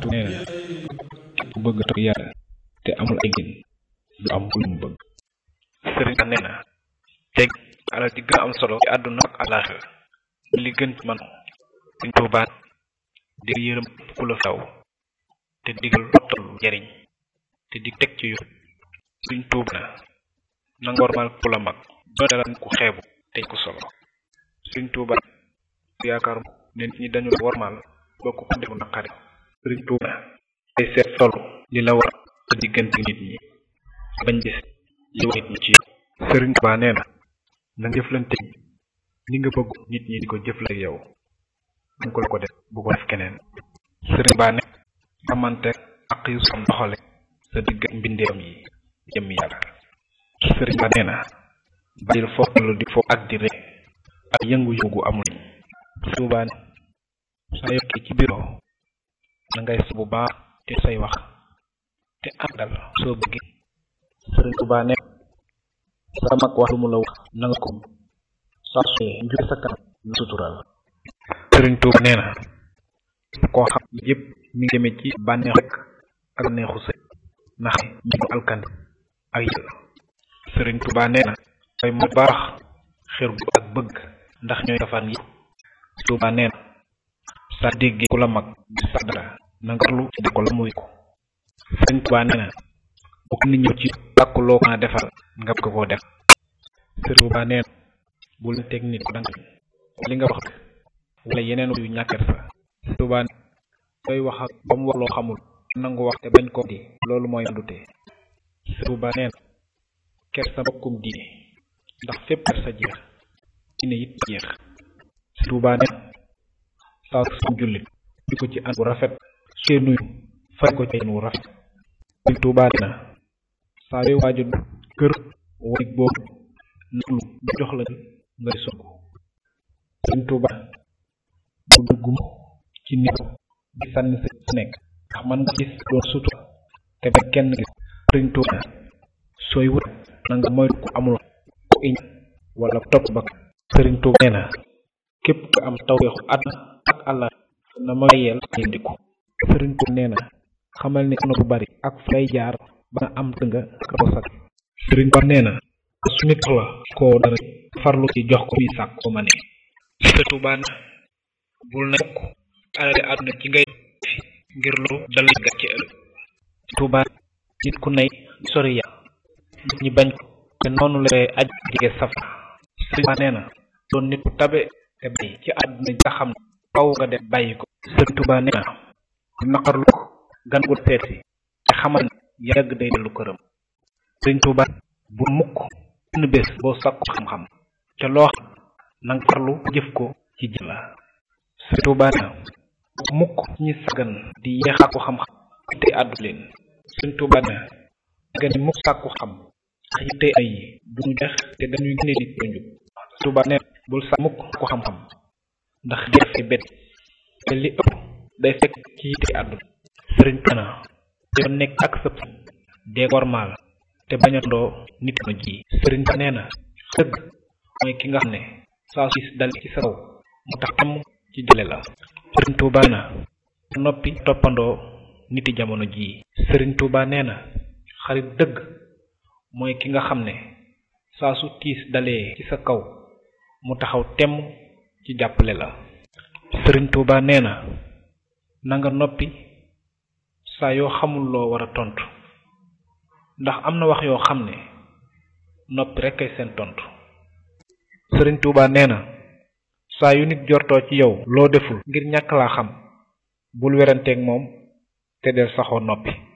tu nee na ku bëgg topp yàlla te amul ay gin du am lu mu bëgg sëriñ ba nee na teg alal ji gën a am solo ci àdduna ak àllaaxira li gën ci man suñ tuubaat di yërëm ku la saw te digal lottal jariñ te di teg ci yoon suñ tuub na nanga warmal ku la mag doo dara ku xeebu te ku solo suñ tuubaat yaakaar ne nit ñi dañu la warmal bokk ko defu naqari suñ tuub na ay seet solo li la war sa diggante nit ñi bañ gis li nit ñi ci sëriñ Tuubaa nee na na nga jëflante ni nga bëgg nit ñi di ko jëfle yow dañ ko la ko def bu ko def keneen sëriñ Tuubaa ne xamante ak yu sam doxale sa digg mbindeem yi jëm yàlla sëriñ Tuubaa nee na bàyyil foofu lu di foofu ak di rek ak yëngu-yëngu amul sëriñ Tuubaa ne saa yokkee ci biro na ngay sa bu baax te say wax te àndal soo bëggee sëriñ Tuubaa ne sa mag wax lu mu la wax na nga ko saa su njur sa kanam na sutural sëriñ Tuuba nee na koo xam yëpp mi ngi jëme ci bànneexu rek ak neexu sëy ndax ñu mu alkandi ak yàlla sëriñ Tuuba nee na ay mu baax xër gu ak bëgg ndax ñooy safaan yi Tuuba nee na sa déggee ku la mag di sa dara na nga lu ci ko la muy ko sëriñ Tuuba nee na bu ko nit ñëw ci bàkk loo ko defal nga ko koo def sëriñ Tuuba nee na bu leen teg nit ko danga li nga wax wala yeneen yu ñàkket sa Tuuba doy wax ak ba mu wax loo xamul nangu wax te bañ ko di loolu mooy andute Tuuba nee na ker sa mbokkum diine ndax fépp ker sa jeex diine it jeex Tuuba nee na saa su jullit di ko ci an bu rafet su nuyu fay ko ci wu rafet Tuuba nee na saa yoo waaju kër wanig boobu naglu bu jox la ngay song sëñ Tuuba bu duggum ci nit di sànni sa nekk ndax man nga gis doon sutura te ba kenn gis sëñ Tuuba sooy wut na nga moytu ku amul ku iñ wala topp ba sëriñ Tuuba nee na képp ku am tawfeexu àdduna ak àlla na ma yeel yëndiku sëriñ Tuuba nee na xamal ni na bu bari ak fay jaar ba nga am tënga ko sak sëriñ Tuuba nee na su nit la koo dara farlu ci jox ko fii sàkk ko ma ne sëriñ Tuuba na bul na mukk alali àdduna ci ngay fi ngir loolu dal gàcce ëllëg Tuuba nit ku nay sori ya nit ñi bañ ko te noonu la aj jige saf sëriñ Tuuba nee na doon nit ku tabe te bàyyi ci àdduna nga xam ne faw nga def bàyyi ko sëriñ Tuuba nee na naqarlu ko gan gu seet si te xamal ne yàgg day dellu këram sëriñ Tuuba bu mukk benn bés boo sàkku xam-xam te loo xam na nga farlu jëf ko ci jëf la sëriñ Tuuba nee na mukk ñi sagan di yeexaako xam-xam te àddu leen sëriñ Tuuba nee na nga ni mukk sàkku xam ndax yitte ay yi duñu jeex te dañuy génne nit ko njub Tuuba nee na bul sa mukk ko xam-xam ndax jeex fi bet te li ëpp day fekk ci yitte àdduna sëriñ Tuuba nee na yow nekk ak sëpp dee gormaal te bañ a ndoo nit ma ji sëriñ Tuuba nee na dëgg mooy ki nga xam ne saa su dal ci sa kaw mu tax am ci jële la sëriñ Tuuba nee na noppi toppandoo niti jamono jii sëriñ Tuuba nee na xarit dëgg mooy ki nga xam ne saa su tiis dalee ci sa kaw mu taxaw temm ci jàppale la sëriñ Tuuba nee na na nga noppi saa yoo xamul loo war a tontu ndax am na wax yoo xam ne noppi rekk ay seen tontu sëriñ Tuuba nee na saa yu nit jortoo ci yow loo deful ngir ñàkk laa xam bul weranteeg moom te del saxoo noppi